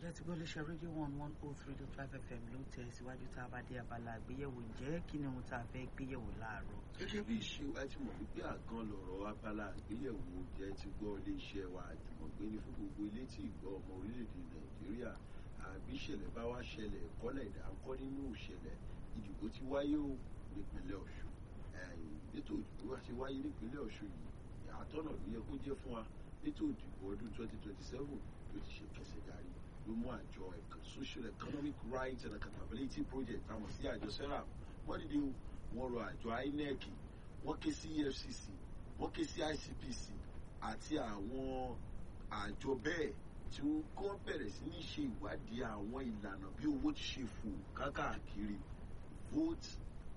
tẹ́tí gbọ́ léṣe rédíò one one oh three dot five fm ló tẹ̀ síwájú tá a bá dé abala àgbéyẹ̀wò ǹjẹ́ kí ni ohun tá a fẹ́ gbéyẹ̀wò láàárọ̀. gẹ́gẹ́ bí ìṣe wa ti mọ̀ wípé àgàn lọ̀rọ̀ abala àgbéyẹ̀wò jẹ́ ti gbọ́ iléeṣẹ́ wa àjùmọ̀gbé ní fún gbogbo ilé tí ìgbọ́ ọmọ orílẹ̀-èdè nàìjíríà àbí ìṣẹ̀lẹ̀ bá wá ṣẹlẹ̀ kọ́lẹ̀ ìdáńkọ́ nínú ìṣẹ̀lẹ̀ ìdìbò ti wáyé o nípínlẹ̀ ọ̀ṣun ètò ìdìbò wa ti wáyé nípínlẹ̀ ọ̀ṣun yìí àtọ́nà ló yẹ kó jẹ́ fún wa ètò ìdìbò ọdún twenty twenty seven ló ti ṣe kẹsẹ̀ darí ló mú àjọ social economic rights and accountability project àmọ̀ sí àjọ serap wọ́n dìde wọ́n rọ àjọ inec wọ́n ké sí efcc wọ́n ké sí icpc àti àwọn àjọ bẹ́ẹ̀ tí wọ́n kọ́ bẹ̀rẹ̀ sí ní ṣe ìwádìí àwọn ìlànà bí owó ti ṣe fò kákàkiri vote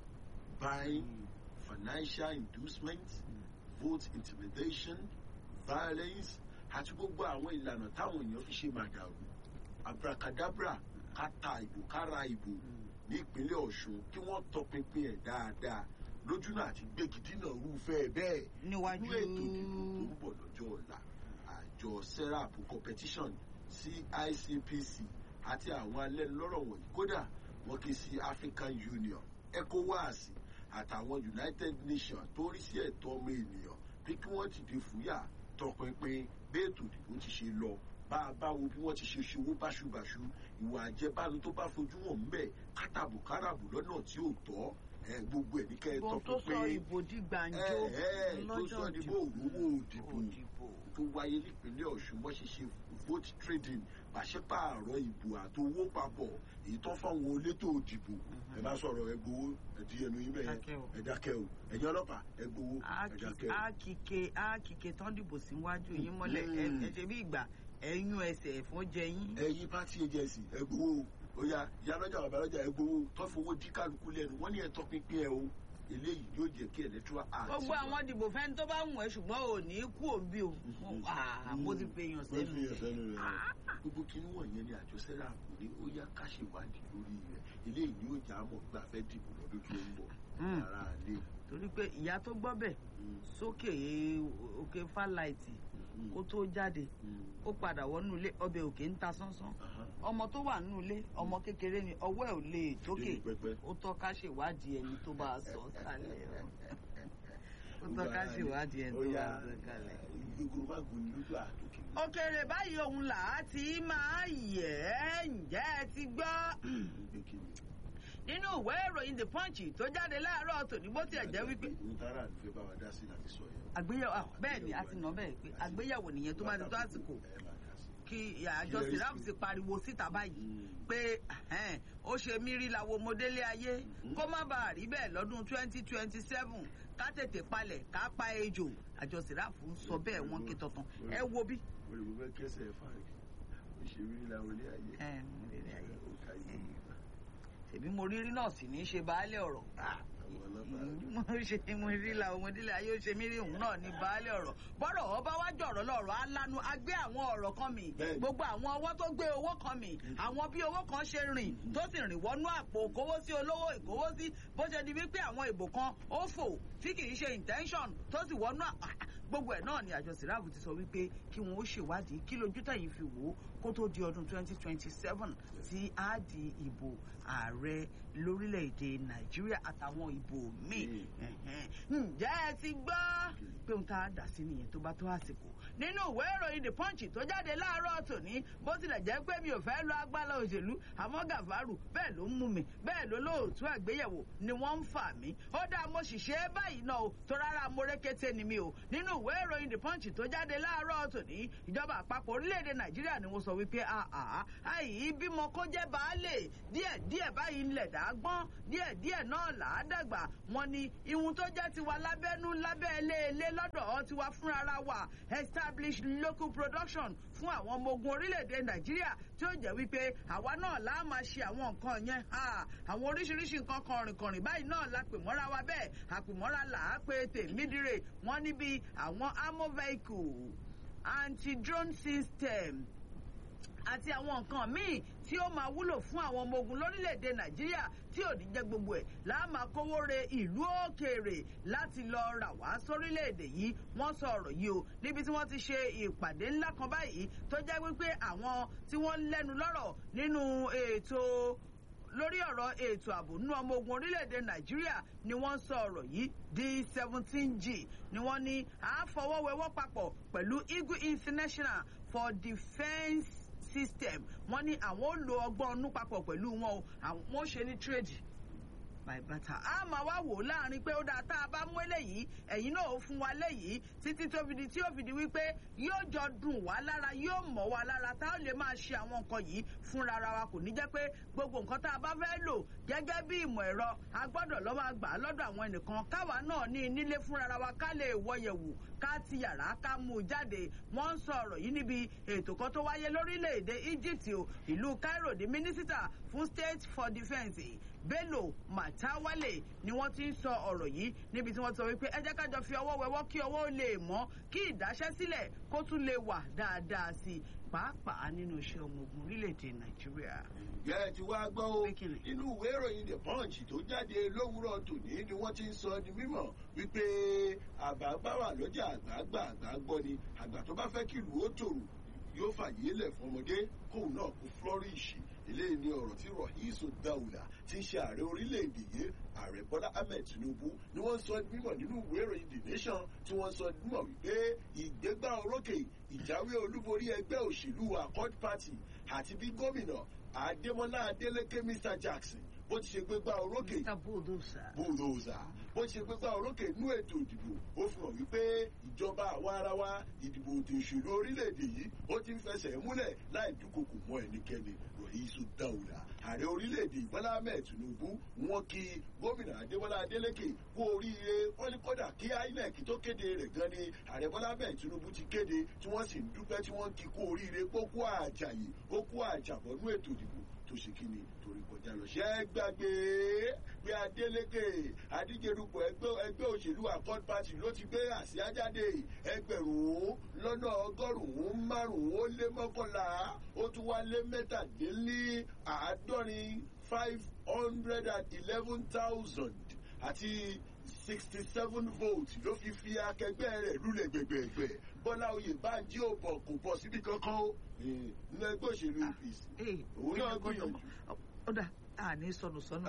buying financial inducement vote intimidation violence àti gbogbo àwọn ìlànà táwọn èèyàn fi ṣe màdàrú abracadabra káta ìbò kára ìbò ní ìpínlẹ̀ ọ̀ṣun kí wọ́n tọpinpin ẹ̀ dáadáa lójúnà àti gbégidínà rúfẹ́ bẹ́ẹ̀ níwájú nínú ètò ìdìbò tó ń bọ̀ lọ́jọ́ ọ̀la àjọ serap competition sí icpc àti àwọn alẹ́ lọ́rọ̀ wọ̀nyí kódà wọ́n ké sí african union ecowas àtàwọn united nations tó rí sí ẹ̀tọ́ ọmọ ènìyàn pé kí wọ́n ti di fúyà tọpinpin bí ètò ìdìbò ti ṣe lọ bá a bá wo bí wọ́n ti ṣe ṣòwò báṣubàṣu ìwà àjẹbánu tó bá fojú wọn ń bẹ̀ kátàbù káràbù lọ́nà tí ò tọ́ ẹ gbogbo ẹ̀ ní kẹ́ ẹ ohun tó sọ tọpinpin ìbò di gbàǹjo ẹ ẹ tó lọ́jọ́ sọ ní bó òrówó òdìbò òdìbò. tó wáyé nípínlẹ̀ ọ̀ṣun wọ́n ṣe ṣe vote trading pàṣípààrọ̀ ìbò àtowó papọ̀ èyí tó fáwọn olétò òdìbò ẹ bá sọ̀rọ̀ ẹ gbowó ẹ di ẹnu yín bẹ́ẹ̀ Dákẹ́ o. ẹ dákẹ́ o ẹ̀yin ọlọ́pàá ẹ gbowó ẹ dákẹ́ o. ákìkè ákìkè tán dìbò síwájú yín mọ́lẹ̀ ẹ Mm. ẹ ṣe bí ìgbà ẹ̀yún ẹsẹ̀ ẹ̀fọn jẹ yín. ẹ̀yin party agency ẹ gbowó o ya ìyá lọ́jà bàbá lọ́jà ẹ gbowó tó fowó dí kálukú lẹ́nu wọ́n ní ẹ tọpinpin ẹ o eléyìí yóò jẹ́ kí electoral act. gbogbo àwọn dìbò fẹ́ni tó bá wù ẹ́ ṣùgbọ́n ò ní kú òbí o Ah, mo ti fi èèyàn sẹ́nu Mo ti fi èèyàn jẹ. sẹ́nu rẹ̀. gbogbo kínní wọ̀nyẹn ni àjọ sẹ́rà kò ní ó yá ká ṣèwádìí lórí rẹ̀ eléyìí ni yóò já mọ̀ gbà fẹ́ dìbò lọ́dún tó ń bọ̀ Mm. ara lé. torí pé ìyá tó gbọ́ bẹ̀ sókè òkè fáláìtì kó tó jáde ó padà wọnú ilé ọbẹ̀ òkè ń ta sánsán ọmọ tó wà nínú ilé ọmọ kékeré ni ọwọ́ ẹ̀ ò lè tókè Débi pẹpẹ. ó tọ́ ká ṣèwádìí ẹni tó bá a sọ kalẹ̀ o ó tọ́ ká ṣèwádìí ẹni tó bá a sọ kalẹ̀. gbogbo bá gùn ní lójú àtòkè. òkèrè báyìí òun là á ti máa yẹ̀ ẹ́ ǹjẹ́ ẹ ti gbọ́ Gbé kí ni? nínú ìwé ìròyìn the punch tó jáde láàárọ̀ tòní bó tiẹ̀ jẹ́ wípé Ohun tára ló fẹ́ bá wa dá sí láti sọ yẹn. àgbéyẹ̀wò ah, bẹ́ẹ̀ ni a ti nà bẹ́ẹ̀ pé àgbéyẹ̀wò nìyẹn tó bá ti tó àsìkò Ẹ máa dá sí. kí àjọ sirap ti pariwo síta báyìí Mm. pé ẹhẹ́n, ó ṣe mí rí làwọn ọmọdélé ayé kó má bàa rí bẹ́ẹ̀ lọ́dún twenty twenty seven ká tètè palẹ̀ ká pa ejò àjọ sirap ń sọ bẹ́ẹ̀ wọ́n ké tọ̀tàn ẹ wo bí. Olùkọ́ fẹ́ kẹsẹ̀ ẹ̀ fárí. Òṣèré rí làwọn ilé ayé. ẹ ọmọdélé ayé Ó ká yé. ṣèbí mo rírí náà sì ní í ṣe baálé ọ̀rọ̀ Àwọn ọlọ́pàá. mo ṣe mo rí la ọmọdélé ayé ó ṣe mí rí òun náà ní baálé ọ̀rọ̀ bọ́rọ̀ ọba wá jọ̀rọ̀ lọ́rọ̀ alánú agbé àwọn ọ̀rọ̀ kan mi Bẹ́ẹ̀ni. gbogbo àwọn ọwọ́ tó gbé owó kan mi àwọn bí owó kan ṣe rìn tó sì rìn wọnú àpò kówó sí olówó ìkówó sí bó ṣe di wípé àwọn ìbò kan ó fò tí kì í ṣe intention tó sì wọnú àpò gbogbo ẹ̀ náà ni àjọ sìráàbù ti sọ wípé kí wọn ó ṣèwádìí kí lójú tẹ̀yìn fi wò ó kó tó di ọdún 2027 tí á di ìbò ààrẹ lórílẹ̀‐èdè nàìjíríà àtàwọn ìbò míì Ẹ̀hẹ́n. ǹjẹ́ ẹ ti gbọ́ pé ohun tá a dà sí nìyẹn tó bá tó àsìkò nínú ìwé ìròyìn the punch tó jáde láàárọ̀ tòní bó tilẹ̀ jẹ́ pé mi ò fẹ́ lọ agbára òṣèlú àmọ́ gàfárù bẹ́ẹ̀ ló ń mú mi bẹ́ẹ̀ ló lóòtú àgbéyẹ̀wò ni wọ́n ń fà mí ó dáa mo sì ṣe é báyìí náà o tó rárá mo rékété ni mi o nínú ìwé ìròyìn the punch tó jáde láàárọ̀ tòní ìjọba àpapọ̀ orílẹ̀-èdè nàìjíríà ni wọ́n sọ wípé àà àì bímọ kó jẹ́ baálé díẹ̀ díẹ̀ báyìí ńlẹ̀ dá gbọ́n díẹ̀ díẹ̀ náà là á dàgbà wọn ni ihun tó jẹ́ tiwa lábẹ́nú lábẹ́ eléèlé lọ́dọ̀ ọ́ tiwa fúnra wa establish local production fún àwọn ọmọ ogun orílẹ̀-èdè nàìjíríà tí ó jẹ́ wípé àwa náà là á máa ṣe àwọn nǹkan yẹn ha àwọn oríṣiríṣi nǹkan kọrìnkọrìn báyìí náà la pè mọ́ra wa bẹ́ẹ̀ àpèmọ́ra là á pé tèmídìrè wọ́n níbi àwọn ammo vehicle anti-drone system àti àwọn nǹkan míì tí ó máa wúlò fún àwọn ọmọ ogun lórílẹ̀‐èdè nàìjíríà tí ò ní jẹ́ gbogbo ẹ̀ láà máa kówó re ìlú òkèèrè láti lọ rà wá sórílẹ̀‐èdè yìí wọ́n sọ ọ̀rọ̀ yìí o níbi tí wọ́n ti ṣe ìpàdé ńlá kan báyìí tó jẹ́ wípé àwọn tí wọ́n lẹ́nu lọ́rọ̀ nínú ètò lórí ọ̀rọ̀ ètò ààbò nínú ọmọ ogun orílẹ̀-èdè nàìjíríà ni wọ́n sọ ọ̀rọ̀ yìí di seventeen g ni wọ́n ní àáfọwọ́wẹ́wọ́ papọ̀ pẹ̀lú eagle international for defence system wọ́n ní àwọn ò lo ọgbọ́n ọnú papọ̀ pẹ̀lú wọn o àwọn ò ṣe ní trade bàìbàtà a máa wá wò ó láàrin pé ó dáa tá a bá mú eléyìí ẹ̀yin náà ó fún wa léyìí títí tó fi di tí ó fi di wípé yóò jọ dùn wá lára yóò mọ̀ wá lára tá a lè máa ṣe àwọn nǹkan yìí fúnra ra wa kò ní jẹ́ pé gbogbo nǹkan tá a bá fẹ́ lò gẹ́gẹ́ bí ìmọ̀ ẹ̀rọ a gbọ́dọ̀ lọ́ máa gbà á lọ́dọ̀ àwọn ẹnìkan káwa náà ní nílé fúnra ra wa ká lè wọ̀yẹ̀wò ká ti yàrá ká mú un jáde wọ́n ń sọ ọ̀rọ̀ yìí níbi ètò kan tó wáyé lórílẹ̀‐èdè Egypt o ìlú Cairo di mínísítà fún state for defence Bello Matawalle ni wọ́n ti ń sọ ọ̀rọ̀ yìí níbi tí wọ́n sọ wípé ẹ jẹ́ ká jọ fi ọwọ́ wẹwọ́ kí ọwọ́ lè mọ́ kí ìdáṣẹ́sílẹ̀ kó tún lè wà dáadáa sí i pàápàá nínú iṣẹ́ ọmọ ogun orílẹ̀-èdè Nàìjíríà. ǹjẹ́ ẹ ti wá gbọ́ o Pé kí ni? inú ìwé ìròyìn the punch tó jáde lówùúrọ̀ tòní ni wọ́n ti ń sọ di mímọ̀ wípé àgbààgbà wà lọ́jà àgbààgbà àgbà gbọ́ ni àgbà tó bá fẹ́ kí ìlú ó tòrò yóò fàyè lẹ̀ fọmọdé kóun náà kó flourish eléyìí ni ọ̀rọ̀ tí Rahisu Daula ti ń ṣe ààrẹ orílẹ̀-èdè yìí ààrẹ Bọ́lá Ahmed Tinubu ni wọ́n sọ mímọ̀ nínú ìwé ìròyìn The Nation tí wọ́n sọ mímọ̀ wípé ìgbégbá orókè ìjáwé olúborí ẹgbẹ́ òṣèlú Accord Party àti bí gómìnà Adémọ́lá Adélékè Mr Jackson bó ti ṣe gbégbá orókè Mr Bulldozer. bulldozer bó ṣe gbégbá orókè inú ètò ìdìbò ó fi hàn wípé ìjọba àwa ara wa ìdìbò òtò ìṣèlú orílẹ̀-èdè yìí ó ti ń fẹsẹ̀ múlẹ̀ láì dúnkokò mọ́ ẹnikẹ́ni Rahisu Daula ààrẹ orílẹ̀-èdè Bọ́lá Ahmed Tinubu wọ́n kí gómìnà Adémọ́lá Adélékè kú oríire wọ́n ní kódà kí INEC tó kéde rẹ̀ gan ni ààrẹ Bọ́lá Ahmed Tinubu ti kéde tí wọ́n sì ń dúpẹ́ tí wọ́n kí kú oríire kó kú àjàyè ó kú àjàbọ̀nú ètò ìdìbò tó ṣe kí ni torí kọjá lọ ṣẹ́ ẹ gbàgbé pé Adeleke adíjerupọ̀ ẹgbẹ́ ẹgbẹ́ òṣèlú Accord Party ló ti gbé àsíá jáde ẹgbẹ̀rún lọ́nà ọgọ́rùn-ún márùn-ún ó lé mọ́kànlá ó tún wá lé mẹ́tàdínlí àádọ́rin five hundred and eleven thousand àti sixty seven votes ló fi fi akẹgbẹ́ rẹ̀ lulẹ̀ gbẹ̀gbẹ̀gbẹ̀ Bọ́lá Oyèbánjí ò bọ̀ kò bọ̀ síbi kankan ó nínú ẹgbẹ́ òṣèlú APC òun náà gbìyànjú. ó dà á ní sọnù sọnù.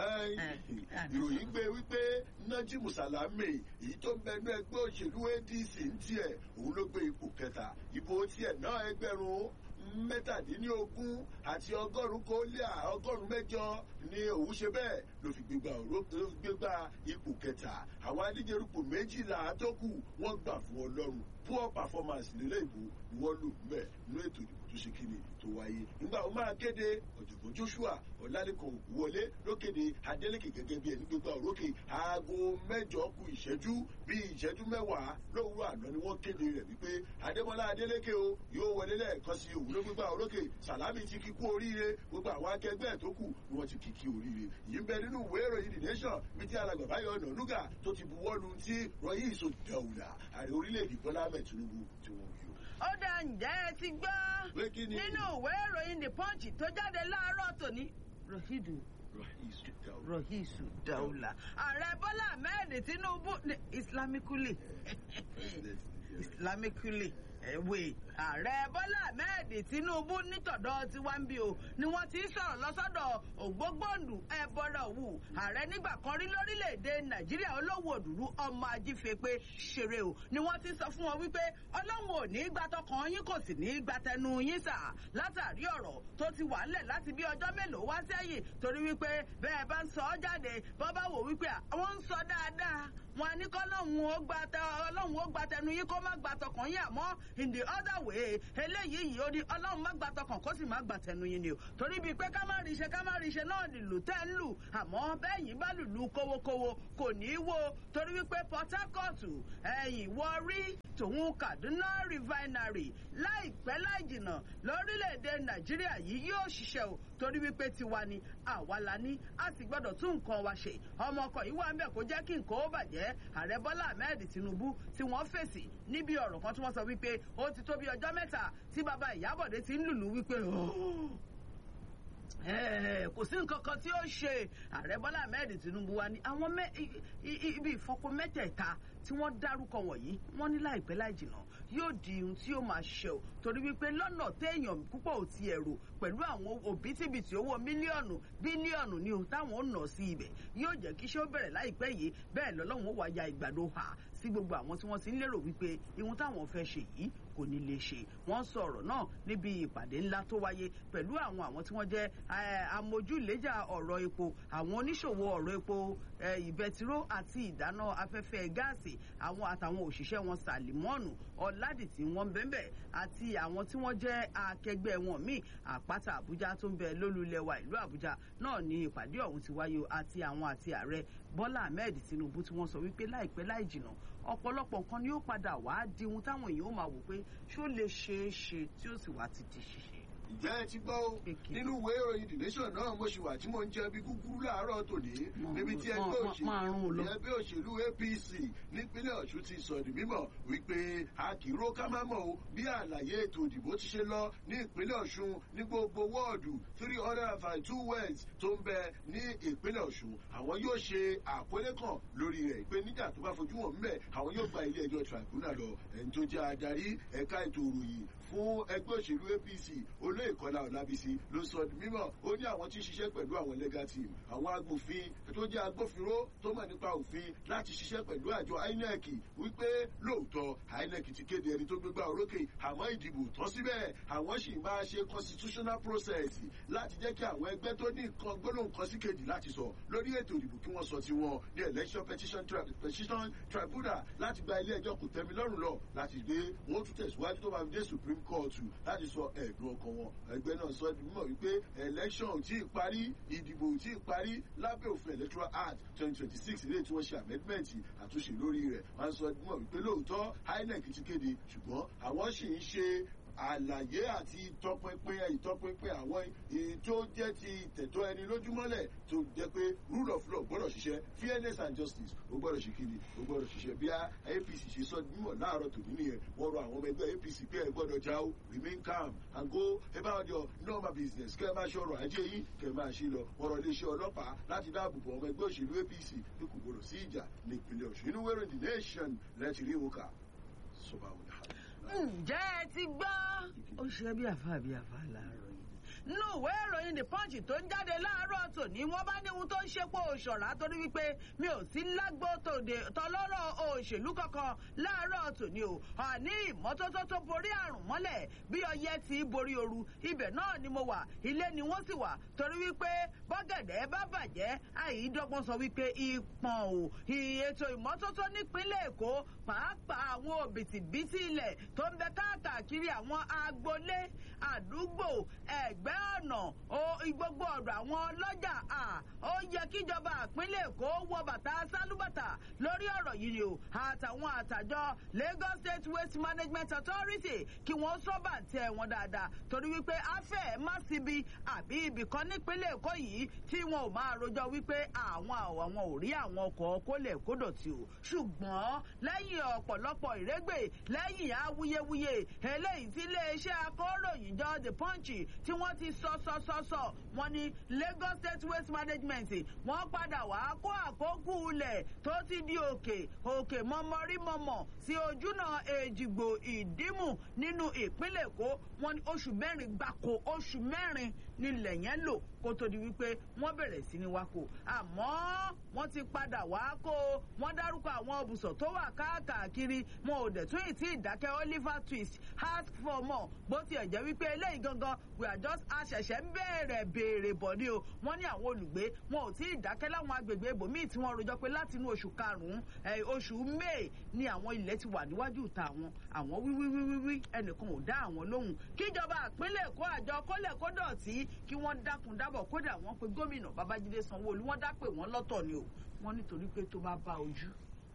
ìròyìn gbé wípé Nájímù Sàlámì èyí tó ń bẹnu ẹgbẹ́ òṣèlú ADC ń tiẹ̀ òun ló gbé ipò kẹta ìbò tiẹ̀ náà ẹgbẹ̀rún mẹ́tàdínlógún àti ọgọ́rùn-ún kó lé ọgọ́rùn-ún mẹ́jọ ni òun ṣe bẹ́ẹ̀ ló fi gbégbá ló fi gbégbá ipò kẹta àwọn adíjerúpò méjìlá tó kù wọ́n gbà fún Ọlọ́run poor performance nílé ìbò ni wọ́n lò mẹ́ nínú ètò ìdìbò tó ṣe kíni tó wáyé nígbà wọn máa kéde ọ̀jọ̀gbọ́n Joshua Ọlálékan Ògúnwọlé ló kéde Adélékè gẹ́gẹ́ bí ẹni gbégbá òrókè aago mẹ́jọ kù ìṣẹ́jú bí ìṣẹ́jú mẹ́wàá lówùúrọ̀ àná ni wọ́n kéde rẹ̀ wípé Adémọ́lá Adélékè o yóò wọlé lẹ́ẹ̀kan sí òun ló gbégbá òrókè Sàlámì ti kíkú oríire gbogbo àwọn akẹgbẹ́ ẹ̀ tó kù ni wọ́n ti kíkí oríire yìí ń bẹ nínú ìwé ìròyìn The Nation bí tí alàgbà Báyọ̀ Ọ̀nànúgà tó ti buwọ́lu tí Rahisu Daula ààrẹ orílẹ̀-èdè Bọ́lá Ahmed Tinubu tí wọ́n wí o. ó dà ǹjẹ́ ẹ ti gbọ́ Pé kí ni? nínú ìwé ìròyìn The Punch tó jáde láàárọ̀ tòní Rahidu Rahisu Daula. Rahisu Daula ààrẹ Bọ́lá Ahmed Tinubu ní islamically President Nigeria. islamically ẹ̀wẹ̀ ààrẹ Bọ́lá Ahmed Tinubu nítọ̀dọ̀ tiwa ń bí o ni wọ́n ti ń sọ̀rọ̀ lọ́sọ́dọ̀ ògbógbòǹdù ẹ̀bọ̀rọ̀ wù ààrẹ nígbà kan rí lórílẹ̀‐èdè Nàìjíríà olówó òdùrú ọmọ ajífẹ́pé ṣeré o ni wọ́n ti sọ fún wọn wípé Ọlọ́run ò ní í gba tọkàn yín kò sì ní í gba tẹnu yín sà látàrí ọ̀rọ̀ tó ti wà ńlẹ̀ láti bí ọjọ́ mélòó wá sẹ́yìn torí wípé bẹ́ẹ̀ bá ń sọ ọ́ jáde bọ́ bá wò wípé àwọn ń sọ dáadáa wọn ní kọ́lọ́hún ó gba tẹ ọlọ́hun ó gba tẹnu yín kó má gba tọkàn yín àmọ́ in the other way eléyìí yìí ó ní ọlọ́hun má gba tọkàn kó sì má gba tẹnu yín ni o torí bíi pé ká má rí iṣẹ́ ká má rí iṣẹ́ náà nílùú tẹ́ ń lù àmọ́ bẹ́yìn bá lùlù kówókówó kò ní í wo torí wípé Port Harcourt ẹ̀yìn Warri tòun kaduna refinery láìpẹ́ láìjìnà lórílẹ̀‐èdè nàìjíríà yìí yóò ṣiṣẹ́ o torí wípé tiwa ni àwa la ní a sì gbọ́dọ̀ tún nǹkan wa ṣe ọmọ ọkọ̀ yìí wà ń bẹ̀ kó jẹ́ kí nǹkan ó bàjẹ́ ààrẹ bọ́lá ahmed tinubu tí wọ́n fèsì níbi ọ̀rọ̀ kan tí wọ́n sọ wípé ó ti tó bí ọjọ́ mẹ́ta tí bàbá ìyábọ̀dé ti ń lùlù wípé kò sí nǹkan kan tí ó ṣe ààrẹ bọ́lá ahmed tinubu wa ni àwọn ibi ìfọpo mẹ́tẹ̀ẹ̀ta tí wọ́n dárúkọ wọ̀nyí wọ́n ní láìpẹ́ láìjìnà yóò di ohun tí ó máa ṣe o torí wípé lọ́nà téèyàn púpọ̀ ò ti ẹ̀rù pẹ̀lú àwọn òbítíbitì owó mílíọ̀nù bílíọ̀nù ni ohun táwọn ò nà sí ibẹ̀ yóò jẹ́ kí iṣẹ́ ó bẹ̀rẹ̀ láìpẹ́ yìí bẹ́ẹ̀ lọ́lọ́run ó wá ya ìgbàdo hà sí gbogbo àwọn tí wọ́n ti ń lérò wípé ihun táwọn fẹ́ ṣe yìí kò ní lè ṣe wọ́n sọ ọ̀rọ̀ náà níbi ìpàdé ńlá tó wáyé pẹ̀lú àwọn àwọn tí wọ́n jẹ́ amójúlẹ́jà ọ̀rọ̀ epo àwọn oníṣòwò ọ̀rọ̀ epo ìbẹtiró àti ìdáná afẹ́fẹ́ gáàsì àwọn àtàwọn òṣìṣẹ́ wọn sàlìmọ́ọ̀nù ọ̀làdìtì wọn bẹ́ẹ̀ àti àwọn tí wọ́n jẹ́ akẹgbẹ́ wọn míì àpáta àbújá tó ń bẹ lólùlẹ̀wà ìlú àbújá náà ní ìpàdé ọ̀hún ti wáyé àti àwọn àti ààrẹ bọ́lá ahmed tinubu tí wọ́n sọ wípé láìpẹ́ láì jìnà ọ̀pọ̀lọpọ̀ nǹkan ni ó padà wá di ohun táwọn èèyàn ó máa wò pé ṣó lè ṣeé ṣe tí ó sì wá ti di ṣíṣe ǹjẹ́ ẹ ti gbọ́ o nínú ìwé ìròyìn the nation náà mo ṣì wà tí mo ń jẹ bí kúkúrú láàárọ̀ tòní níbi tí ẹgbẹ́ òṣèlú apc nípínlẹ̀ ọ̀ṣun ti sọ di mímọ̀ wípé a kì í ró ká má mọ̀ o bí àlàyé ètò ìdìbò ti ṣe lọ ní ìpínlẹ̀ ọ̀ṣun ní gbogbo wọ́ọ̀dù three hundred and five two words tó ń bẹ ní ìpínlẹ̀ ọ̀ṣun àwọn yóò ṣe àkọlé kan lórí rẹ̀ pé nígbà tó bá fojú wọn mbẹ̀ àwọn yóò gba ilé ẹjọ́ tribunal lọ ẹni tó jẹ́ adarí ẹ̀ka ètò ìròyìn fún ẹgbẹ́ òṣèlú apc olóyè kọlá ọlábísí ló sọ di mímọ ó ní àwọn tí ń ṣiṣẹ́ pẹ̀lú àwọn legal team àwọn agbófin tó jẹ́ agbófinró tó mọ̀ nípa òfin láti ṣiṣẹ́ pẹ̀lú àjọ inec wípé lóòótọ́ inec ti kéde ẹni tó gbégbá orókè àmọ́ ìdìbò tán síbẹ̀ àwọn sì máa ṣe constitutional process láti jẹ́ kí àwọn ẹgbẹ́ tó ní nǹkan gbólóhùn kan sí kejì láti sọ lórí ètò ìdìbò kí wọ́n sọ tiwọn ní election petition, tri petition tribunal láti gba ilé ẹjọ́ kò tẹ́mi lọ́rùn lọ láti gbé wọ́n tún tẹ̀síwájú tó máa fi dé supreme court láti sọ ẹ̀dùn ọkàn wọn ẹgbẹ́ náà sọ di mímọ̀ wípé election tí ì parí ìdìbò tí ì parí lábẹ́ òfin electoral act twenty twenty six ilé tí wọ́n ṣe amendment àtúnṣe lórí rẹ̀ wọ́n sọ di mímọ̀ wípé lóòótọ́ inec ti kéde ṣùgbọ́n àwọn sì ń ṣe àlàyé àti ìtọpinpin ìtọpinpin àwọn tó jẹ́ ti tẹ̀tọ́ ẹni lójúmọ́lẹ̀ tó jẹ́ pé rule of law gbọ́dọ̀ ṣiṣẹ́ fairness and justice ó gbọ́dọ̀ ṣe kiri ó gbọ́dọ̀ ṣiṣẹ́ bí apc ṣe sọ mímọ̀ láàárọ̀ tòní nìyẹn wọ́n rọ àwọn ọmọ ẹgbẹ́ apc pé ẹ gbọ́dọ̀ já o remain calm and go about your normal business kẹ́ ẹ máa ṣe ọrọ̀ ajé yín kẹ́ ẹ máa ṣe lọ wọ́n rọ iléeṣẹ́ ọlọ́pàá láti dáàbò bo ọmọ ẹgbẹ́ òṣèlú apc pé kò gbọ́dọ̀ sí ìjà ní ìpínlẹ̀ ọ̀ṣun inú wẹ́rẹ̀ the nation lẹ́tì rí òkà sọ́ba òní ǹjẹ́ ẹ ti gbọ́. ó ṣe bí àfa bí àfa láàárọ̀ yìí. nínú ìwé ìròyìn the punch tó ń jáde láàárọ̀ tòní wọ́n bá ní ohun tó ń ṣepò òṣọ̀rá torí wípé mi ò sí lágbo tọlọ́rọ̀ òṣèlú kankan láàárọ̀ tòní o àní ìmọ́tótó tó borí àrùn mọ́lẹ̀ bí ọyẹ́ ti borí ooru ibẹ̀ náà ni mo wà ilé ni wọ́n sì wà torí wípé bọ́gẹ̀dẹ̀ bá bàjẹ́ àyídọ́gbọ́n sọ wípé ìpọ̀n o ètò ìmọ́tótó nípínlẹ̀ èkó pàápàá àwọn òbítíbitì ilẹ̀ tó ń bẹ káàkiri àwọn agboolé àdúgbò ẹgbẹ́ ọ̀nà gbogbo ọ̀dọ̀ àwọn ọlọ́jà ó yẹ kíjọba ìpínlẹ̀ èkó wọ bàtà sálúbàtà lórí ọ̀rọ̀ yìí ni o àtàwọn àtàjọ lagos state waste management authority kí wọ́n sọ́bà tẹ wọn dáadáa torí wípé afẹ́ má síbi àbí ibì kan nípínlẹ̀ èkó yìí tí wọn ò máa rojọ́ wípé àwọn àwọn ò rí àwọn ọkọ̀ kólẹ̀ kódọ̀tì o ṣùgbọ́n lẹ́yìn ọ̀pọ̀lọpọ̀ ìrégbè lẹ́yìn awuyewuye eléyìí tí iléeṣẹ́ akóròyìn jọ the punch tí wọ́n ti sọ sọ sọ sọ wọ́n ní lagos state waste management wọ́n padà wá kó àkókò ilẹ̀ tó ti di òkè òkè mọ́mọ́rí mọ́mọ́ sí ojúnà èjìgbò ìdímù nínú ìpínlẹ̀ èkó wọ́n ní oṣù mẹ́rin gbáko oṣù mẹ́rin nílẹ̀ yẹn lò kó tó di wípé wọ́n bẹ̀rẹ̀ sí ní wákò àmọ́ wọ́n ti padà wá kó wọ́n dárúkọ àwọn ibùsọ̀ tó wà káàkiri wọn ò dẹ̀ tún ìtì ìdákẹ́ oliver twist ask for more bó tiẹ̀ jẹ́ wípé eléyìí gangan we are just aṣẹ̀ṣẹ̀ ń bẹ̀rẹ̀ béèrè bọ̀ ni o wọ́n ní àwọn olùgbé wọn ò tí ì dákẹ́ láwọn agbègbè ibòmíì tí wọ́n rojọ́ pé láti inú oṣù karùn-ún oṣù may ni àwọn ilẹ̀ ti wà níwájú ìta àwọn àwọn wíwíwíwí ẹnìkan ò dá àwọn lóhùn kíjọba àpínlẹ̀ èkó àjọ kólẹ̀ kódọ̀tí kí wọ́n dákun dábọ̀ kódà wọ́n pe gómìnà babájídé sanwóolu wọ́n dá pé wọ́n lọ́tọ̀ ni o wọ́n nítorí pé tó bá bá ojú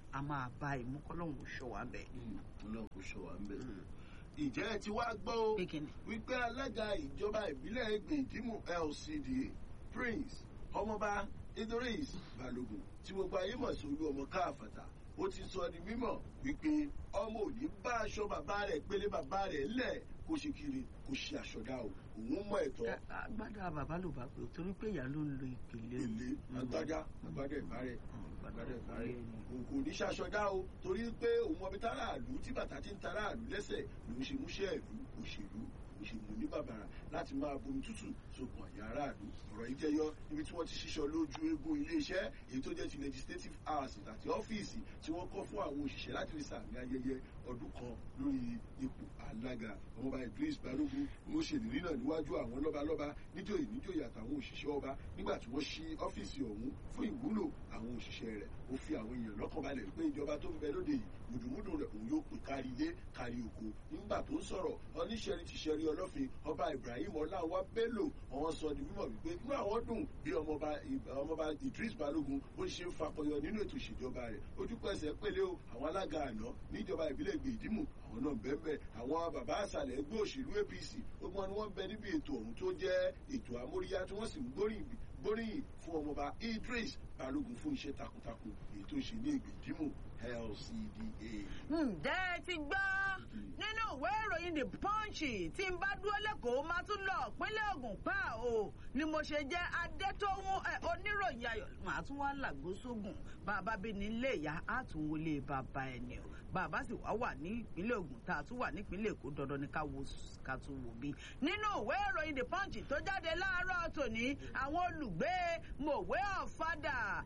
a máa bá ìmú kọ́lọ́hún ṣọ́ wa bẹ̀. ọlọ́run kò ṣọ́ wa ń bẹ̀. ìjẹ́ ẹ ti wá gbọ́ o wípé alága ìjọba ìbílẹ̀ gbèdímù LCDA Prince ọmọọba Idris Balogun tí gbogbo ayé mọ̀ sí olú ọmọ káàfàtà ó ti sọ di mímọ̀ wípé ọmọ òní bá aṣọ bàbá rẹ̀ pélé bàbá rẹ̀ lẹ̀ kó ṣe kiri kó ṣe àṣọdá o òun mọ ẹ̀tọ́. agbádá bàbá ló bá pè torí pé ìyá ló ń lo ìpìlẹ̀. èlé agbádá agbádá ìbárẹ̀ agbádá ìbárẹ̀ kò ní ṣàṣọdá o torí pé òun ọbẹ̀ táráàlú tí bàtà ti ń taráàlú lẹ́sẹ̀ ló ń ṣe múṣẹ́ ìlú òṣèlú òṣèlú ní bàbàrà láti máa bomi tútù sókun àyà aráàlú ọ̀rọ̀ yìí jẹyọ níbi tí wọ́n ti ṣíṣọ lójú eégún iléeṣẹ́ èyí tó jẹ́ ti legislative house àti ọ́fíìsì tí wọ́n kọ́ fún àwọn òṣìṣẹ́ láti fi sàmì ayẹyẹ ọdún kan lórí ipò alága ọmọọba Idris Balógun ló ṣèlérí náà níwájú àwọn lọ́balọ́ba níjòyè níjòyè àtàwọn òṣìṣẹ́ ọba nígbà tí wọ́n ṣí ọ́fíìsì ọ̀hún fún ìwúlò àwọn òṣìṣẹ́ rẹ̀ ó fi àwọn èèyàn lọ́kàn balẹ̀ pé ìjọba tó ń bẹ lóde yìí mùdùmùdù rẹ̀ òun yóò pè kárí ilé kárí oko nígbà tó ń sọ̀rọ̀ oníṣẹ́rí ti ṣẹ́rí ọlọ́fin ọba Ibrahim Ọláwá Bello àwọn sọ di mímọ̀ wípé inú àwọn dùn bí ọmọọba Idris Balógun ó ṣe ń fakọyọ nínú ètò ìṣèjọba rẹ̀ ojúpẹ̀sẹ̀ pélé o àwọn alága àná níjọba ìbílẹ̀ gbèdímù àwọn náà bẹ́ẹ̀ àwọn bàbá àṣàlẹ̀ ẹgbẹ́ òṣèlú APC gbogbo ni wọ́n bẹ níbi ètò ọ̀hún tó jẹ́ ètò amóríyá tí wọ́n sì ń gbóríyìn fún ọmọọba Idris Balógun fún iṣẹ́ takuntakun èyí tó ṣe ní ìgbèdímù LCDA. ǹjẹ́ ẹ ti gbọ́ nínú ìwé ìròyìn the punch tí n bá dúró lẹ́kọ̀ọ́ máa tún lọ ìpínlẹ̀ Ògùn pa o ni mo ṣe jẹ́ adétòhun oníròyìn ayọ̀ màá tún wá làgbóṣógùn bàbá bí ní ilé ìyá á tún wọlé bàbá ẹni o bàbá sì wá wà ní ìpínlẹ̀ Ògùn tá a tún wà nípínlẹ̀ Èkó dandan ni ká wo ká tún wò bí. nínú ìwé ìròyìn the punch tó jáde láàárọ̀ tòní àwọn olùgbé mòwe ọ̀fadà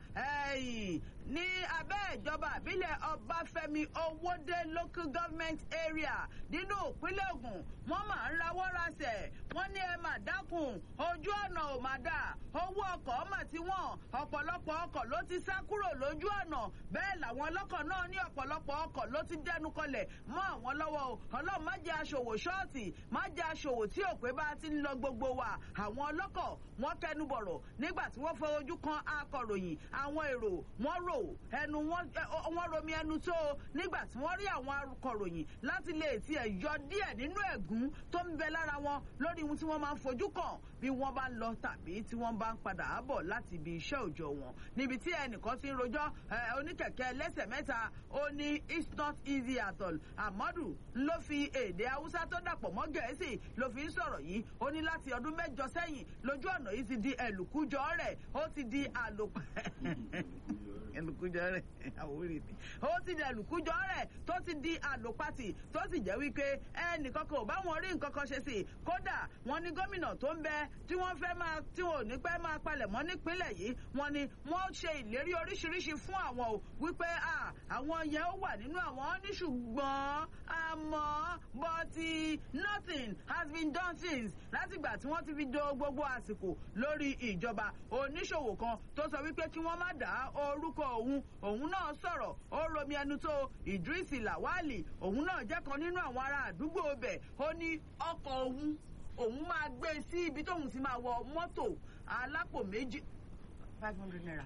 ní abẹ́ ìjọba àbílẹ̀ Ọbáfẹ́mi Owódé local government area nínú ìpínlẹ̀ Ògùn wọ́n máa ń rawọ́ rasẹ̀ wọ́n ní ẹ máa dákun ojú ọ̀nà ò máa dà owó ọkọ̀ mà ti wọ́n ọ̀pọ̀lọpọ̀ ọkọ̀ ló ti sá kúrò lójú ọ̀nà bẹ́ẹ̀ làwọn ọlọ́kọ̀ náà ní ọ̀pọ̀lọpọ̀ ọkọ̀ ló ti dẹnu kọlẹ̀ mọ́ àwọn lọ́wọ́ o ọlọ́run má jẹ́ aṣòwò ṣọ́ọ̀tì má jẹ́ aṣòwò tí òpè bá ti ń lọ gbogbo wa àwọn ọlọ́kọ̀ wọ́n kẹnu bọ̀rọ̀ nígbà tí wọ́n fọ ojú kan akọ̀ròyìn àwọn èrò wọ́n rò ẹnu wọ́n romi ẹnu tó nígbà tí wọ́n rí àwọn akọ̀ròyìn láti lè tiẹ̀ yọ díẹ̀ nínú ẹ̀gún tó ń bẹ lára wọn lórí ohun tí wọ́n máa ń fojú kàn bí wọ́n bá ń lọ tàbí tí wọ́n bá ń padà bọ̀ láti ibi iṣẹ́ òòjọ́ wọn níbi tí ẹnìkan ti ń rojọ́ oníkẹ̀kẹ́ ẹlẹ́sẹ̀ mẹ́ta ó ní it's not easy at all amadu ló fi èdè haúsá tó dàpọ̀ mọ́ gẹ̀ẹ́sì ló fi ń sọ̀rọ̀ yìí ó ní láti ọdún mẹ́jọ sẹ́yìn lójú ọ̀nà yìí ti di ẹ̀lùkújọ rẹ̀ ó ti di àlòpẹ́ ẹlùkújọ rẹ̀ àwòrán mi ó ti di ẹlùkújọ rẹ̀ tó ti di àlòpàtì tó sì jẹ́ wípé ẹnìkan kan ò bá wọn rí nǹkan kan ṣe sí i kódà wọn ní gómìnà tó ń bẹ tí wọ́n fẹ́ máa tí wọn ò ní pẹ́ máa palẹ̀ mọ́ nípínlẹ̀ yìí wọn ni wọ́n ṣe ìlérí oríṣiríṣi fún àwọn o wípé àwọn yẹn ó wà nínú àwọn ní ṣùgbọ́n àmọ́ bọ́tí nothing has been done since látìgbà tí wọ́n ti fi do gbogbo àsìkò lórí ìjọba oníṣòwò kan tó sọ wípé kí wọ́n má dá orúkọ òun òun náà sọ̀rọ̀ ó romi ẹnu tó Idris Lawali òun náà jẹ́ kan nínú àwọn ará àdúgbò bẹ̀ ó ní ọkọ̀ òun òun máa gbé sí ibi tóun ti máa wọ mọ́tò alápò méjì five hundred naira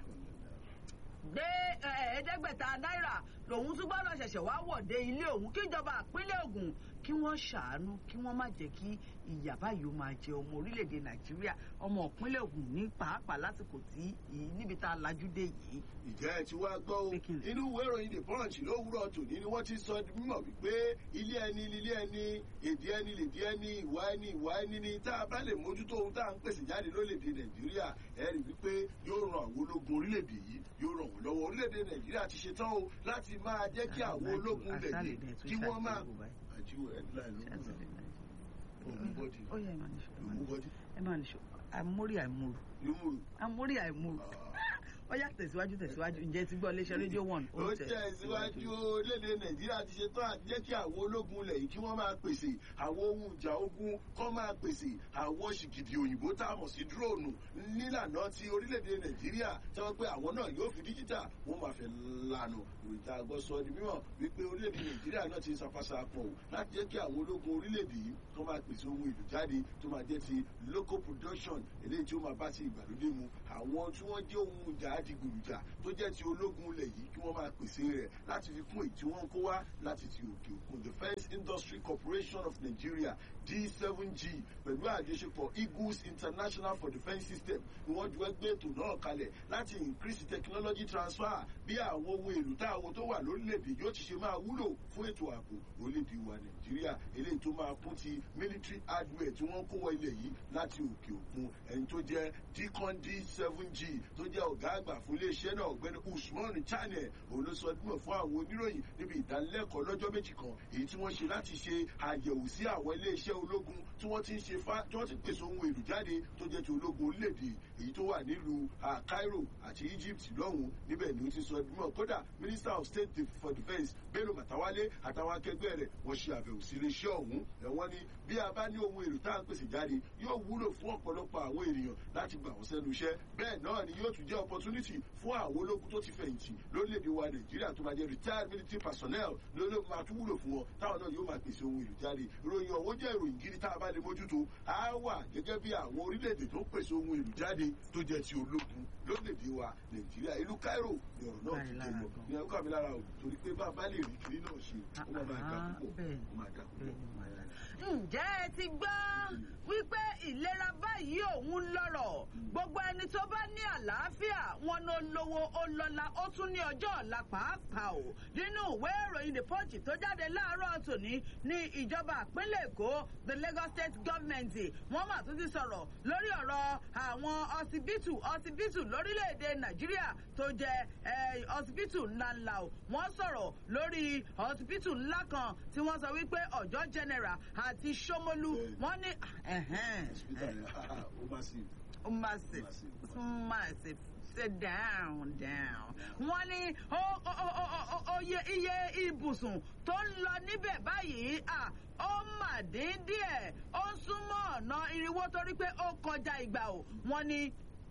gbé ẹ̀ẹ́dẹ́gbẹ̀ta náírà lòun tún gbọ́dọ̀ ṣẹ̀ṣẹ̀ wá wọ̀de ilé òun kíjọba ìpínlẹ̀ Ògùn kí wọ́n ṣàánú kí wọ́n má jẹ́ kí ìyà báyìí ó máa jẹ ọmọ orílẹ̀-èdè Nàìjíríà ọmọ ìpínlẹ̀ Ògùn ní pàápàá lásìkò tí níbi tá a lajú dé yìí. ìjẹ́ ẹ ti wá gbọ́ o inú ìwé ìròyìn the punch lówùúrọ̀ tòní ni wọ́n ti sọ mímọ̀ wípé ilé ẹni ilé ẹni èdè ẹni lèdè ẹni ìwà ẹni ìwà ẹni ni tá a bá lè mójútó ohun tá à ń pèsè jáde lórílẹ̀‐èdè Nàìjíríà ẹ rí wípé yóò ran àwọn ológun orílẹ̀‐èdè yìí yóò ràn wọ́n lọ́wọ́ orílẹ̀‐èdè Nàìjíríà ti ṣetán o láti máa jẹ́ kí àwọn ológun lẹ̀ yìí kí wọ́n máa àjíwò headline ló ń bọ̀ òmùbọ́dì òmùbọ́dì ẹ máa nìṣó àmórí àìmúrù lómùrù àmórí àìmúrù ó yá tẹ̀síwájú tẹ̀síwájú ǹjẹ́ ti gbọ́ iléeṣẹ́ rédíò one. ó tẹ̀síwájú orílẹ̀-èdè nàìjíríà ti ṣe tán àti jẹ́ kí àwọn ológun ilẹ̀ yìí kí wọ́n máa pèsè àwọn ohun ìjà ogun kọ́ máa pèsè àwọn ṣìgìdì òyìnbó tá a mọ̀ sí dúróònù nílànà ti orílẹ̀-èdè nàìjíríà tí wọ́n pé àwọn náà yóò fi díjítà wọ́n máa fẹ́ lànà ìròyìn àgọ́ sọ di mímọ̀ wípé orílẹ̀-èdè nàìjíríà náà ti ń sapasa pọ̀ o láti jẹ́ kí àwọn ológun orílẹ̀-èdè yìí tó máa pèsè ohun èlò jáde tó máa jẹ́ ti local production eléyìí tí ó máa bá ti ìgbàlódé mu àwọn tí wọ́n jẹ́ ohun ìjà adigunjà tó jẹ́ ti ológun ilẹ̀ yìí kí wọ́n máa pèsè rẹ̀ láti fi kún èyí tí wọ́n ń kó wá láti ti òkè òkun defence industry corporation of nigeria d7g pẹ̀lú àjọṣepọ̀ eagles international for defence system ni wọ́n ju ẹgbẹ́ ètò náà kalẹ̀ láti increase technology transfer bí àwọn ohun èlò táwọn tó wà lórílẹ̀‐èdè yóò ti ṣe máa wúlò fún ètò ààbò orílẹ̀‐èdè wa nàìjíríà eléyìí tó máa kún ti military hardware tí wọ́n kó wọ ilẹ̀ yìí láti òkè òkun ẹni tó jẹ́ deacon d7g tó jẹ́ ọ̀gá àgbà fún iléeṣẹ́ náà ọ̀gbẹ́ni usman channel òun ló sọ dúró fún àwọn oníròyìn níbi ìdánilẹ́kọ̀ọ́ lọ́jọ́ méjì kan èyí tí wọ́n ṣe láti ṣe àyẹ̀wò sí àwọn iléeṣẹ́ ológun tí wọ́n ti ń ṣe fa tí wọ́n ti pèsè ohun èlò jáde tó jẹ́ ti ológun orílẹ̀-èdè èyí tó wà nílùú cairo àti egypt lọ́hùn níbẹ̀ ni ó ti sọ dúró kódà minister of state for defence bello matawale àtàwọn akẹgbẹ́ rẹ̀ wọ́n ṣe àbẹ̀wò sí iléeṣẹ́ ọ̀hún ẹ̀wọ́n ni bí a bá ní ohun èlò tá à ń pèsè jáde yóò wúlò fún ọ̀pọ̀lọpọ̀ àwọn ènìyàn láti gbà wọ́n sẹ́nu iṣẹ́ bẹ́ẹ̀ náà ni yóò tún jẹ́ opportunity fún àwọn ológun tó ti fẹ̀yìntì lórílẹ̀‐èdè wa nàìjíríà tó máa jẹ́ retired military personnel lólógun máa tún wúlò fún wọn táwọn náà yóò máa pèsè ohun èlò jáde ìròyìn ọ̀hún jẹ́ ìròyìn gidi tá a bá lè mójútó á wà gẹ́gẹ́ bí àwọn orílẹ̀‐èdè tó ń pèsè ohun èlò jáde tó jẹ́ ti ológun lórílẹ̀‐èdè wa nàìjíríà ìlú cairo ni ọ̀rọ̀ náà ti jẹ́ lọ ní ẹ̀kọ́ mi lára o torí pé bá a bá lè rí kiri náà ṣe ó máa máa dà púpọ̀ ó máa dà púpọ̀ ǹjẹ́ ẹ ti gbọ́ wípé ìlera báyìí òun lọ́rọ̀ gbogbo ẹni tó bá ní àlàáfíà wọn ló lówó ó lọ́la ó tún ní ọjọ́ ọ̀la pàápàá o nínú ìwé ìròyìn the punch tó jáde láàárọ̀ tòní ní ìjọba ìpínlẹ̀ èkó the lagos state government wọ́n mà tún ti sọ̀rọ̀ lórí ọ̀rọ̀ àwọn ọsibítù ọsibítù lórílẹ̀‐èdè nàìjíríà tó jẹ́ ọsibítù ńláńlá o wọ́n sọ̀rọ̀ lórí ọsibítù ńlá kan tí wọ́n sọ wípé ọ̀jọ́ general àti Ṣómólú wọ́n ní. massive massive sit down down. wọ́n ní oye iye ibùsùn tó ń lọ níbẹ̀ báyìí ó mà dín díẹ̀ ó súnmọ́ ọ̀nà irinwó torí pé ó kọjá ìgbà o wọ́n ní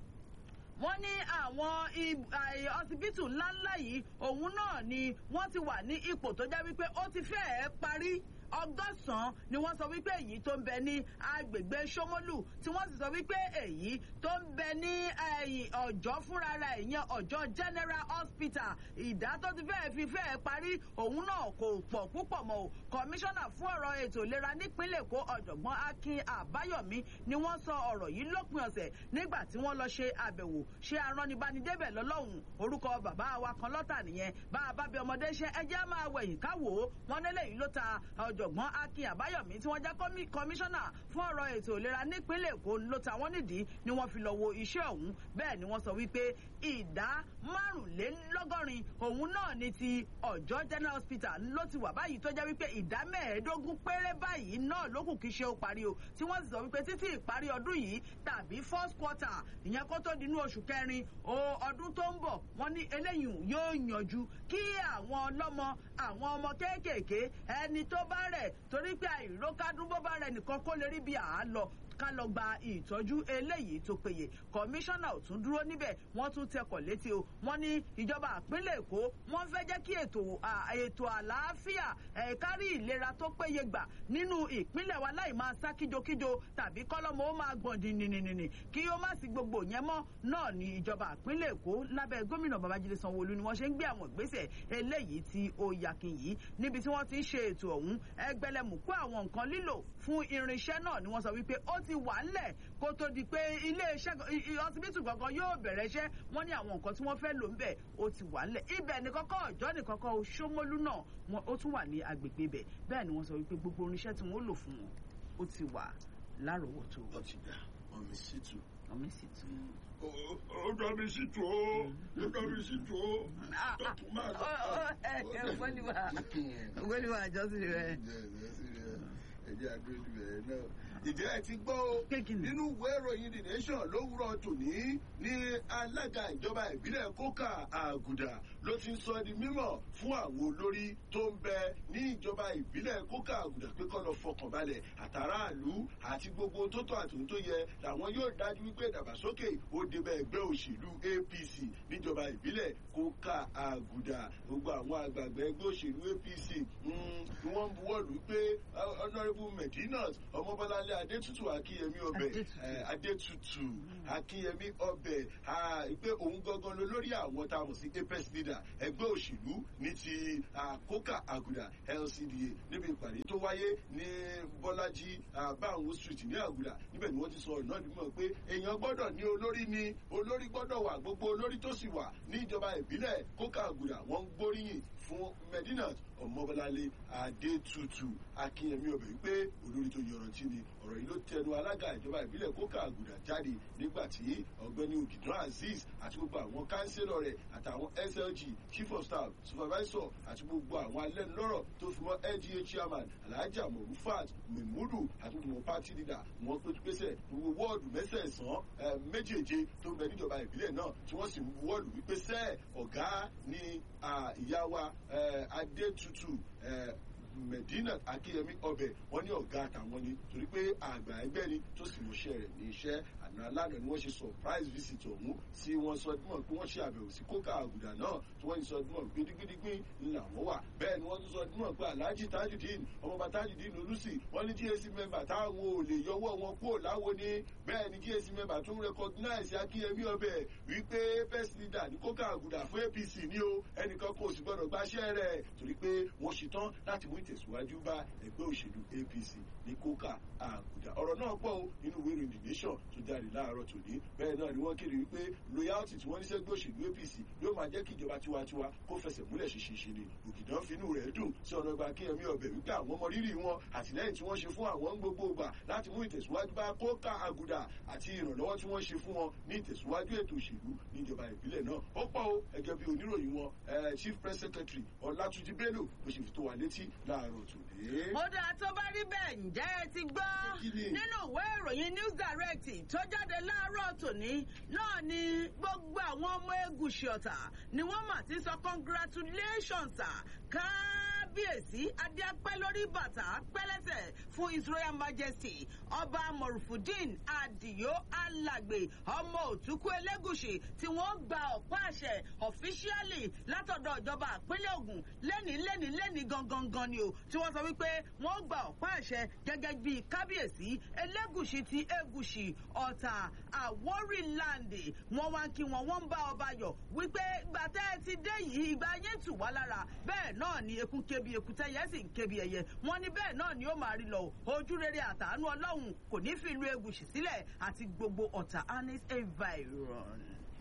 wọ́n ní àwọn ọsibítù ńláńlá yìí òun náà ni wọ́n ti wà ní ipò tó jẹ́ wípé ó ti fẹ́ẹ̀ parí ọgọ́sàn-án ni wọ́n sọ wípé èyí tó ń bẹ ní agbègbè Ṣómólú tí wọ́n sì sọ wípé èyí tó ń bẹ ní ọ̀jọ́ fúnra rẹ̀ ìyẹn ọ̀jọ́ General Hospital ìdá tó ti fẹ́ẹ̀ fi fẹ́ẹ̀ parí òun náà kò pọ̀ púpọ̀ mọ́ o kọmíṣánná fún ọ̀rọ̀ ètò ìlera nípínlẹ̀ Èkó ọ̀jọ̀gbọ́n Akin Àbáyọ̀mí ni wọ́n sọ ọ̀rọ̀ yìí lópin ọ̀sẹ̀ nígbà tí wọ́n lọ ṣe àbẹ̀wò ṣe aránibánidébẹ̀ lọ́lọ́hùn orúkọ bàbá wa kan lọ́tà nìyẹn bá a bá bí ọmọdé ṣe ẹjẹ́ máa wẹ̀yìn káwò wọn nílẹ̀ yìí ló ta ọ̀jọ̀gbọ́n Akin Àbáyọ̀mí tí wọ́n jẹ́ kọmíṣánná fún ọ̀rọ̀ ètò ìlera nípínlẹ̀ Èkó ló ta wọ́n nídìí ni wọ́n fi lọ wo iṣẹ́ ọ̀hún bẹ́ẹ̀ ni wọ́n sọ wípé ìdá márùnlélọ́gọ́rin òun náà ni ti ọ̀jọ́ general hospital ló ti wà báyìí tó jẹ́ wípé ìdá mẹ́ẹ̀ẹ́dógún péré báyìí náà ló kù kí ṣe ó parí o tí wọ́n sì sọ wípé títí ìparí ọdún yìí tàbí first quarter ìyẹn kó tó dinú oṣù kẹrin ọdún tó ń bọ̀ wọ́n ní eléyìí yóò yanjú kí àwọn ọlọ́mọ àwọn ọmọ kéékèèké ẹni tó bá rẹ̀ torí pé àìrókádún bó bá rẹ̀ nìkan kó lè rí bí àá lọ ká lọ gba ìtọ́jú eléyìí tó péye kọmíṣánná ò tún dúró níbẹ̀ wọ́n tún tẹkọ̀ létí o wọ́n ní ìjọba àpínlẹ̀ èkó wọ́n fẹ́ jẹ́ kí ètò ètò àlàáfíà ẹ̀kárí ìlera tó péye gbà nínú ìpínlẹ̀ wa láì máa sá kíjokíjo tàbí kọ́lọ́mọ ó máa gbọ̀n dìnnìnnìnnì kí ó má sí gbogbo yẹn mọ́ náà ní ìjọba àpínlẹ̀ èkó lábẹ́ gómìnà babájídé sanwóolu ni wọ́n ṣe ń gbé àwọn ìgbésẹ̀ eléyìí tí ó yakin yìí níbi tí wọ́n ti ń ṣe ètò ọ̀hún ẹgbẹ̀lẹ̀mùkú àwọn nǹkan lílò fún irinṣẹ́ náà ni wọ́n sọ wípé ó ti wà ńlẹ̀ kó tó di pé iléeṣẹ́ ọsibítù gangan yóò bẹ̀rẹ̀ iṣẹ́ wọ́n ní àwọn nǹkan tí wọ́n fẹ́ lò ń bẹ̀ ó ti wà ńlẹ̀ ibẹ̀ ní kọ́kọ́ ọ̀jọ́ ní kọ́kọ́ Ṣómólú náà wọn ó tún wà ní agbègbè ibẹ̀ bẹ́ẹ̀ ni wọ́n sọ wípé gbogbo irinṣẹ́ tí wọ́n lò fún wọn ó ti wà láròówótó. ó ti dà ọmọ sí tù. ọmọ sí tù. ó dọ́ mi sí tù ó ó dọ́ mi sí tù ó dọ́kun máa lọ. ògbóniwà ògbóniwà àjọsìn rẹ. ẹ̀jẹ̀ àdúró ìbẹ̀rẹ̀ náà ìjẹ́ ẹ ti gbọ́ o nínú ìwé ìròyìn the nation lówùrọ̀ tòní ní alága ìjọba ìbílẹ̀ kókà àgùdà ló ti ń sọ di mímọ̀ fún àwọn olórí tó ń bẹ ní ìjọba ìbílẹ̀ kókà àgùdà pé kọ́ lọ fọkàn balẹ̀ àtàràlú àti gbogbo tó tọ́ àtòun tó yẹ làwọn yóò dájú wípé ìdàgbàsókè ó débẹ̀ ẹgbẹ́ òṣèlú apc níjọba ìbílẹ̀ kókà àgùdà gbogbo àwọn àgbààgbà ẹgbẹ́ òṣèlú apc ni wọ́n ń buwọ́lù pé honourable medinat ọmọbọ́láńlé adétutù akínyẹmí ọbẹ̀ Adétutù. eh, adétutù akínyẹmí ọbẹ̀ ah, pé òun gangan ló lórí àwọn tá a mọ̀ sí apex leader ẹgbẹ́ òṣèlú ní ti ah, kókà àgùdà lcda níbi ìpàdé tó wáyé ní bọ́lájí ah, báwọn street ní àgùdà níbẹ̀ ni wọ́n ti sọ ọ̀rọ̀ náà nímọ̀ pé èèyàn gbọ́dọ̀ ní olórí ni olórí gbọ́dọ̀ wà gbogbo olórí tó sì wà ní ìjọba ìbílẹ̀ kókà àgùdà wọ́n ń gbóríyìn fún medinat ọmọbọláńlé adétutù akínyẹmí ọbẹ̀ wípé olórí tó yọrantí ni ọ̀rọ̀ yìí ló tẹnu alága ìjọba ìbílẹ̀ kókà àgùdà jáde nígbà tí ọ̀gbẹ́ni ògìdán azeez àti gbogbo àwọn kánsílọ̀ rẹ̀ àtàwọn slg chief of staff supervisor àti gbogbo àwọn alẹ́nulọ́rọ̀ tó fi mọ́ lga chairman alhaji amorufat memudu àti gbogbo party leader wọn pé pèsè gbogbo wọ́ọ̀dù mẹ́sẹ̀ẹ̀sán eh, méjèèje tó ń bẹ níjọba ìbílẹ̀ náà tí wọ́n sì ń wọ́ọ̀lù wípé sẹ́ẹ̀ ọ̀gá ni ah, ìyá wa eh, adétutù eh, medina akínyẹmí ọbẹ wọn ní ọgá àtàwọn ni torí pé àgbà ẹgbẹ ni tó sì mọṣẹ rẹ ní iṣẹ àná alánà ni wọn ṣe surprise visit ọhún tí wọn sọ dímọ pé wọn ṣe àbẹwò sí kókà àgùdà náà tí wọn sọ dímọ pé dígbídígbín ńlá wọn wà bẹẹ ni wọn tún sọ dímọ pé alhaji tajudeen ọmọọba tajudeen olùsì wọn ní gac member táwọn ò lè yọwọ wọn kúrò láwo ni bẹẹ ni gac member tún recognize akínyẹmí ọbẹ wípé first leader ní kókà àgùdà fún apc ní o ẹnìkan kò sì gbọdọ gbaṣẹ rẹ torí pé wọn ṣetán láti mú ìtẹ̀síwájú bá ẹgbẹ́ òṣèlú apc ní kókà àgùdà ọ̀rọ̀ náà pọ̀ o nínú ìwé ìròyìn the nation tó jáde láàárọ̀ tòní bẹ́ẹ̀ náà ni wọ́n kéde wípé loyalty tí wọ́n ní sẹ́gbẹ́ òṣèlú apc yóò máa jẹ́ kí ìjọba tiwantiwa kó fẹsẹ̀ múlẹ̀ ṣinṣin ni ògìdán finú rẹ̀ dùn sí ọ̀nà ìgbà kíyẹmí ọbẹ̀ wípé àwọn ọmọ rírì wọn àtìlẹ́yìn tí wọ́n ṣe fún àwọn ń gbogbo ìgbà láti mú ìtẹ̀síwájú bá kókà àgùdà àti ìrànlọ́wọ́ tí wọ́n ṣe fún wọn ní ìtẹ̀síwájú ètò òṣèlú níjọba ìbílẹ̀ náà ó pọ̀ o ẹgẹ́ bí oníròyìn wọn eh, chief press secretary ọlátúnjí bello ló ṣe fi tó wa létí láàárọ̀ tòní. ó dáa tó bá rí bẹ́ẹ̀ ǹjẹ́ ẹ ti gbọ́ Kí ni? nínú ìwé ìròyìn news direct tó jáde láàárọ̀ tòní náà ni gbogbo àwọn ọmọ egùsì ọ̀tà ni wọ́n mà ti sọ congratulations sir kábíyèsí adéapẹ́ lórí bàtà pẹ́lẹ́sẹ̀ fún his royal majesty ọba morufudin adiyo alàgbé ọmọ òtúkú elégùsì tí wọ́n gba ọ̀pá àṣẹ officially látọ̀dọ̀ ìjọba ìpínlẹ̀ ogun lẹ́ni lẹ́ni lẹ́ni gangan gan ni o tí wọ́n sọ wípé wọ́n gba ọ̀pá àṣẹ gẹ́gẹ́ bí kábíyèsí elégùsì ti egùsì ọ̀tà àwórì láǹdì wọ́n wá ń kí wọn wọ́n ń bá ọba yọ̀ wípé ìgbà tẹ́ ẹ ti dé yìí ìgbà yẹn tù wá lára bẹ́ẹ̀ náà ni ekun kébi ekutẹ́ yẹn sì ń kébi ẹyẹ wọ́n ní bẹ́ẹ̀ náà ni ó máa rí lọ ojú rere àtàánú ọlọ́run kò ní fi ìlú egùsì sílẹ̀ àti gbogbo ọ̀tà anis environ.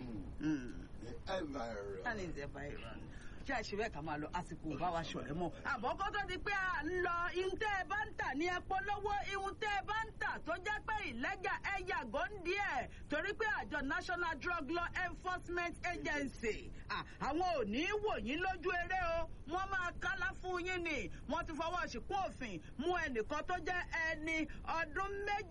Mm. environ. anis environ ṣé àṣìwẹ́ ká máa lọ àsìkò bá wa ṣọ̀rẹ́ mọ́. àbọ̀kọ́ tó di pé à ń lọ ihun tẹ́ ẹ bá ń tà ní ẹpọ lọ́wọ́ ihun tẹ́ ẹ bá ń tà tó jẹ́ pé ìlẹ́gà ẹ yàgò ń díẹ̀ torí pé àjọ national drug law enforcement agency à, àwọn ò ní í wò yín lójú eré o wọ́n máa kálá fún yín ni wọ́n ti fọwọ́ ṣìkún òfin mú ẹnìkan tó jẹ́ ẹni ọdún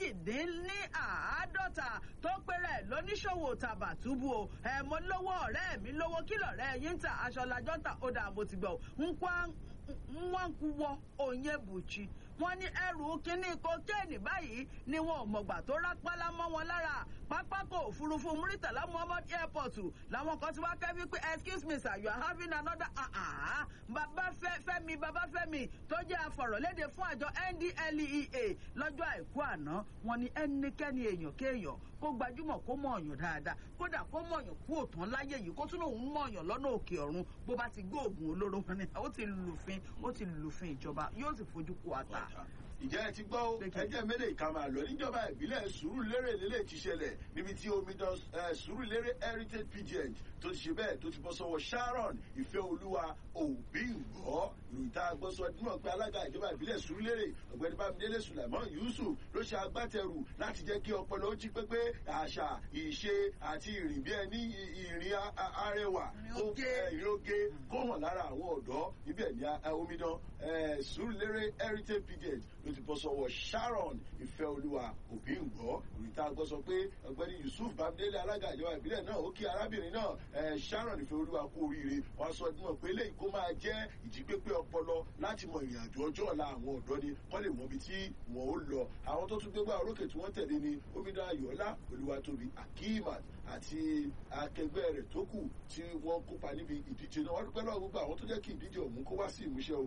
méjìdínláàádọ́ta tó péré lóníṣòwò tàbàtúbù o ẹ̀ mo lówó ọ̀rẹ́ mi lówó kí lọ̀rẹ́ yín ń ta aṣọ lajọ́ ń tà ó dà mo ti gbọ́ nkwá nwankwuwọ onyebuchi wọn ní ẹrù kínní kokéènì báyìí ni wọn ò mọ̀gbà tó rápálá mọ́ wọn lára pápákọ̀ òfurufú muritala muhammad airport làwọn kan ti wá kẹ́bí pé excuse me sir you are having another ah ah bàbá fẹ́mi bàbá fẹ́mi tó jẹ́ afọ̀rọ̀lédè fún àjọ ndlea lọ́jọ́ àìkú àná wọn ní ẹnikẹ́ni èèyàn kéèyàn kó gbajúmọ̀ kó mọ̀ ọ̀yàn dáadáa kódà kó mọ̀ ọ̀yàn kú òtán láyé yìí kó tún lòun mọ̀ ọ̀yàn lọ́nà òkè ọ̀run bó bá ti gbé oògùn olóró wọn ni ó ti lùfin ó ti lùfin ìjọba yóò sì fojú kó ata. ìjẹ́ ẹ ti gbọ́ ó ẹjẹ́ mélòó ìka máa lọ níjọba ìbílẹ̀ sùúrùlérè lélẹ̀ ti ṣẹlẹ̀ níbi tí omidan sùúrùlérè heritage pgn tó ti ṣe bẹ́ẹ̀ tó ti bọ́ sọ́wọ́ sharon ìfẹ́ olúwa òbí ńgọ́ ìròyìn tá a gbọ́ sọ dímọ̀ pé alága ìjọba ìbílẹ̀ sùúrùlérè ọ̀gbẹ́ni bámidélé sùlẹ̀mọ́ yusuf ló ṣe agbátẹrù láti jẹ́ kí ọpọlọ ó jí pépé àṣà ìṣe àti ìrìn bí ẹni ìrìn arẹwà ìrìn oge kó hàn lára àwọn ọ̀dọ́ níbẹ̀ ní omidan sùúrùlérè heritage pgn ló ti bọ́ sọ́wọ́ sharon ìfẹ́ olúwa òbí ńgọ́ ìròyìn tá a gbọ́ sọ pé ọ̀gbẹ́ni yusuf bámidélé alága ìjọba ìbílẹ̀ náà ó kí arábìnrin náà sharon ìfẹ́ olúwa kú oríire wọn sọ dímọ̀ pé eléyìí kó máa jẹ́ ìjípépé ọpọlọ láti mọ ìrìn àjò ọjọ́ ọ̀la àwọn ọ̀dọ́ ni kọ́ lè mọ ibi tí wọ́n ó lọ àwọn tó tún gbégbá orókè tí wọ́n tẹ̀lé ni omidan ayọ̀ọ́lá olúwatóbi akimat àti akẹgbẹ́ rẹ̀ tó kù tí wọ́n kópa níbi ìdíje náà wọ́n dúpẹ́ lọ́wọ́ gbogbo àwọn tó jẹ́ kí ìdíje ọ̀hún kó wá sí ìmúṣẹ o àwọn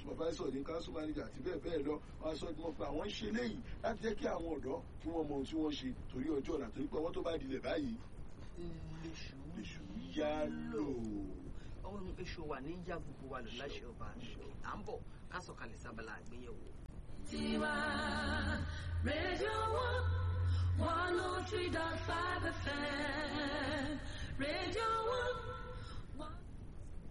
supervisor ní council manager àti bẹ́ẹ̀ bẹ́ẹ̀ lọ wọ́n á sọ ọdún pé àwọn ń ṣe léyìí láti jẹ́ kí àwọn ọ̀dọ́ kí wọ́n mọ ohun tí wọ́n ṣe torí ọjọ́ ọ̀la torí pé ọwọ́ tó bá dilẹ̀ báyìí lèṣù yá lò. ohun èṣù wà ní yá gbogbo wa lò láṣẹ ọba àṣọ à ń bọ̀ ká sọ̀kalẹ̀ sábàlá àgbéyẹ̀wò. Tiwa Radio One, one oh three dot five FM. Radio One.